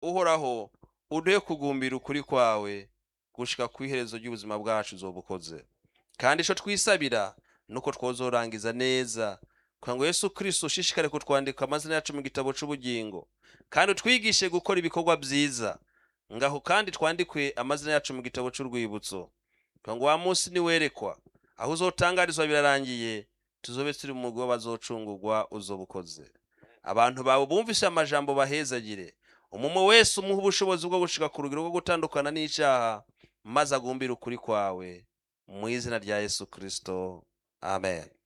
uhoraho uduhe kugumbira ukuri kwawe gushika ku iherezo ry'ubuzima bwacu uzobukoze kandi ico twisabira nuko twozorangiza neza kugira ngo yesu kristo ushishikare kutwandika amazina yacu mu gitabo c'ubugingo kandi utwigishe gukora ibikorwa vyiza ngaho kandi twandikwe amazina yacu mu gitabo c'urwibutso kugira ngo wa munsi niwerekwa aho uzotangarizwa birarangiye tuzobe turi mu mugwi w'abazocungurwa uzobukoze abantu bawe bumvise amajambo bahezagire umumo wese umuha ubushobozi bwo gushika ku rugero rwo gutandukana n'icaha maze agumbire ukuri kwawe mu izina rya yesu kristo amen